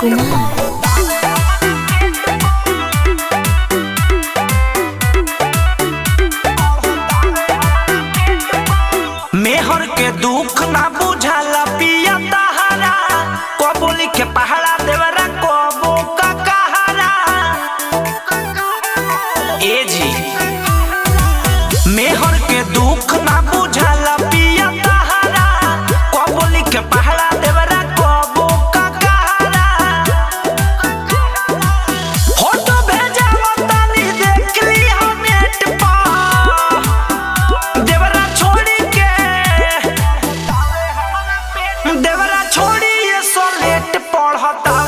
कुमार मेहर के दुख ना बुझाला पिया तहारा कबो लिखे पहाड़ा देवरा कबो का कहारा ए जी मेहर के दुख ना बुझाला पिया तहारा कबो लिखे पहाड़ा देवरा कबो का कहारा फोटो भेजावा तानी देख लिया नेट पर देवरा छोड़ी के देवरा छोड़ी ये सोलेट पढ़ता